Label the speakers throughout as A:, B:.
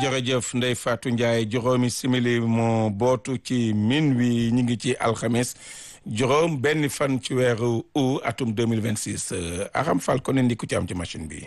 A: jërëjëf Ndeye Fatou Ndiaye juróomi simili moo bootu ci min wi ñu ngi ci alxames juróom benn fan ci weeru août atum 2026 Aram Fall ko ne ndi ku ci am ci machine bi.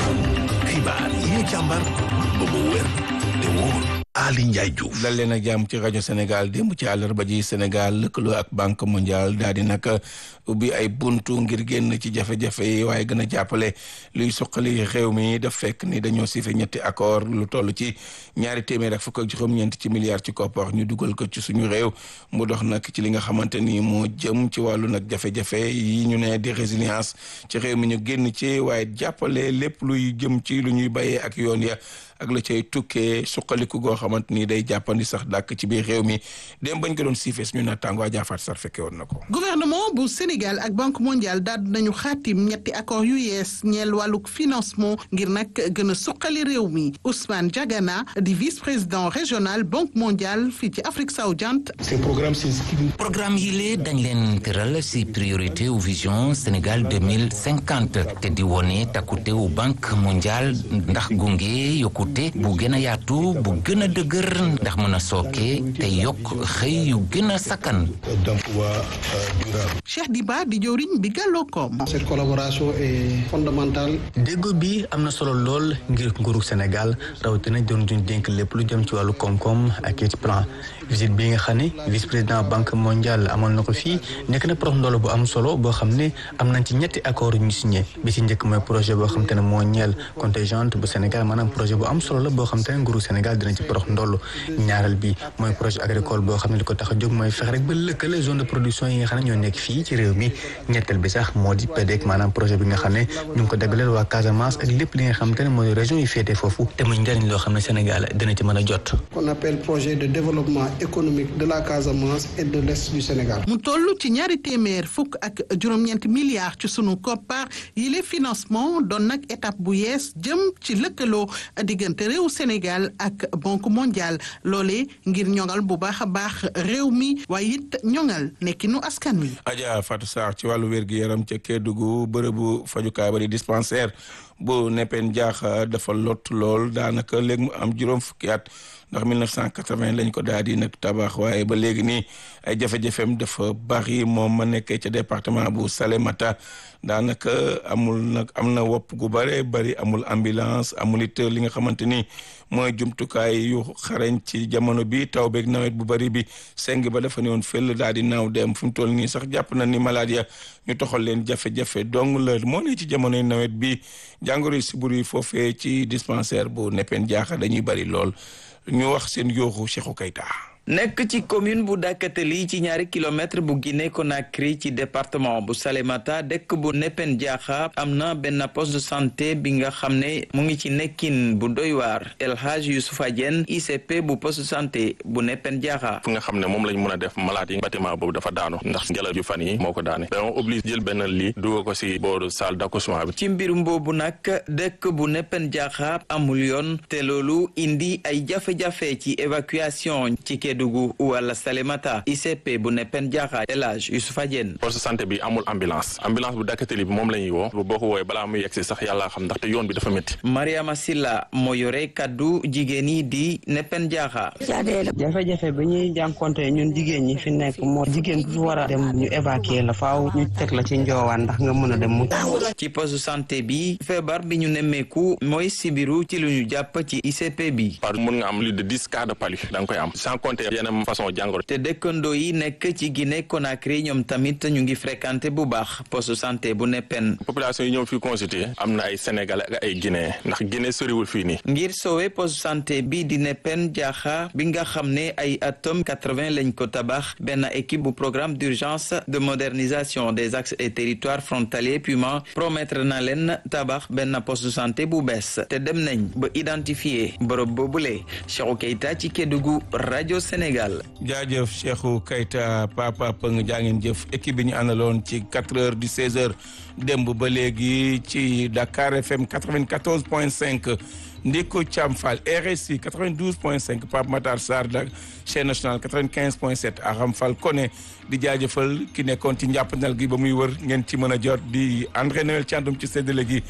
B: xibaar yi ñu càmbar ba mu wér te wóor Ali Ndiaye Diouf.
A: dal leen ak jàmm ci rajo Sénégal démb ci àllarba ji Sénégal lëkkaloo ak banque mondiale daal di nag ubbi ay buntu ngir génn ci jafe-jafe yi waaye gën a jàppale luy suqali réew mi daf fekk ni dañoo sife ñetti accord lu toll ci ñaari téeméer ak fukk ak juróom-ñeent ci milliards ci koppar ñu dugal ko ci suñu réew mu dox nag ci li nga xamante ni moo jëm ci wàllu nag jafe-jafe yi ñu ne di résilience ci réew mi ñu génn ci waaye jàppale lépp luy jëm ci lu ñuy bayee ak yoon ya ak la cay tukkee suqaliku goo xamante ni day jàppandi sax dàkk ci biir réew mi dem bañ ko doon siifee suñu naataango Jaafaat Sar fekke woon na ko.
C: gouvernement bu Sénégal ak banque mondiale daal nañu xaatim ñetti accord yu yees ñeel wàllug financement ngir nag gën a suqali réew mi Ousmane Diagana di vice président régional banque mondiale fii ci Afrique sowu-jant.
D: ces programmes
E: programme yi lee dañ leen tëral si priorité ou vision Sénégal deux mille cinquante te di wone takkute wu banque mondiale ndax gunge yokkute bu gën a yaatu bu gën a dëgër ndax mën a sooke te yokk xëy yu gën a sakkan.
D: d'emploi durable.
C: Cheikh Diba di jëwriñ bi gàlloo koom.
F: cette collaboration est fondamentale.
G: déggoo bi am na solo lool ngir nguuru Sénégal rawatina doon duñ dénk lépp lu jëm ci wàllu koom-koom ak it plan visite bi nga xam ne vice président banque mondiale amal na ko fii nekk na prox ndoolo bu am solo boo xam ne am nañ ci ñetti accord yu ñu signé bi ci njëkk mooy projet boo xam te ne moo ñeel contingent bu Sénégal maanaam projet bu am solo la boo xam te ne nguuru Sénégal dina ci prox ndoolu ñaareel bi mooy projet agricole boo xam ne li ko tax a jóg mooy fexe rek ba lëkkale zone de production yi nga xam ne ñoo nekk fii ci réew mi ñetteel bi sax moo di PDEC maanaam projet bi nga xam ne ñu ngi ko dagaleel waa Casamance ak lépp li nga xam te ne mooy région yi féetee foofu te muy njëriñ loo xam ne Sénégal dina ci mën a jot
F: qu'on appelle projet de développement économique de la Casamance et de l'est du Sénégal.
C: mu toll ci ñaari téeméer fukk ak juróom-ñeenti milliards ci sunu koppar yi les financement doon nag étape bu yees jëm ci lëkkaloo diggante réew Sénégal ak banque mondiale loolee ngir ñoŋal bu baax a baax réew mi waaye it ñoŋal nekkinu askan wi.
A: Adja Fatou Sarr ci wàllu wér-gu-yaram ca Kédougou bërëbu fajukaay ba di dispensaire bu neppeen jaax dafa lot lool daanaka léegi mu am juróom fukki at ndax 1980 lañ ko daal di nag tabax waaye ba léegi nii ay jafe-jafeem dafa bari moom ma nekkee ca département bu Salémata daanaka amul nag am na wopp gu bare bari amul ambulance amul it li nga xamante ni mooy jumtukaay yu xarañ ci jamono bi taw beeg nawet bu bari bi seng ba dafa ne woon fël daal di naaw dem fu mu toll nii sax jàpp na ni malade ya ñu toxal leen jafe-jafe dong la moo ne ci jamonoy nawet bi jàngoro yi siburu yi foofee ci dispensaire bu neppeen jaaxa dañuy bari lool ñu wax seen yooxu Cheikhou Keita
H: nekk ci commune bu Dakateli ci ñaari kilomètre bu Guinée Conakry ci département bu Salémata dëkk bu Nepen Diakha am na benn poste de santé bi nga xam ne mu ngi ci nekkin bu doy waar El Hadj Youssoufa Diène ICP bu poste de santé bu Nepen Diakha
I: fu nga xam ne moom lañ mën a def malade yi bâtiment boobu dafa daanu ndax ngelaw ju fan yi moo ko daane dañoo obligé jël benn lii dugal ko si booru salle d'accouchement bi
H: ci mbirum boobu nag dëkk bu Nepen Diakha amul yoon te loolu indi ay jafe-jafe ci évacuation ci Kédougou wala Salémata ICP bu Nepen Diakha El Hadj Youssoufa Diène
I: poste de santé bi amul ambulance ambulance bu Dakateli bi moom la ñuy woo boo ko woowee balaa muy yegsi sax yàlla xam ndaxte yoon bi dafa métti
H: Mariama Silla moo yore kaddu jigéen yi di Nepen Diakha
J: jafe-jafe bi ñuy jànkonte ñun jigéen ñi fi nekk moo jigéen bu fi war a dem ñu évacuer la faaw ñu teg la ci njoowaan ndax nga mën a dem mu
H: ci poste de santé bi feebar bi ñu nemmeeku mooy sibiru ci lu ñu jàpp ci ICP bi
I: par mën nga am plus de dix cas de palu da nga koy am sans compter yeneen façon jàngoro
H: te dëkkandoo yi nekk ci Guinée Conakry ñoom tamit ñu ngi fréquenté bu baax poste de santé bu neppen
I: population yi ñëw fii consulter am na ay sénégalais ak ay guinéen ndax Guinée soriwul fii nii
H: ngir sowe poste de santé bi di neppen jaaxa bi nga xam ne ay atom 80 lañ ko tabax benn équipe bu programme d'urgence de modernisation des axes et territoires frontaliers PUMA promettre na leen tabax benn poste de santé bu bees te dem nañ ba identifier bërëb boobule Cheikhou Keita ci Kédougou rajo Sénégal.
A: jaajëf Cheikhou Keita papa Pëng jaa ngeen jëf équipe bi ñu àndaloon ci 4 heures du 16 heures démb ba léegi ci Dakar FM 94 point 5 Ndiko Thiam Fall RSI 92 point 5 Pape Matar Sarr da chaîne nationale 95 point 7 Aram Fall Koné di jaajëfal ki nekkoon ci njàppandal gi ba muy wër ngeen ci mën a jot di André Noël Thiandoum ci séddale gi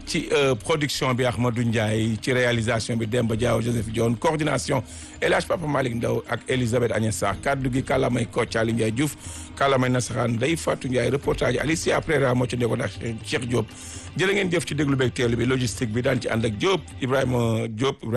A: ci production bi Ahmadou Ndiaye ci réalisation bi Demba Diaw Joseph Dione coordination El Hadj Papa Malick Ndaw ak Elisabeth Agnès Sarr kaddu gi kàllaamay Kocc Ali Ndiaye Diouf kàllaamay nasaraan Ndeye Fatou Ndiaye reportage Alicia après moo ci nekkoon ak Cheikh Diop jërë ngeen jëf ci déglu beeg teelu bi logistique bi daan ci ànd ak Diop Ibrahima Diop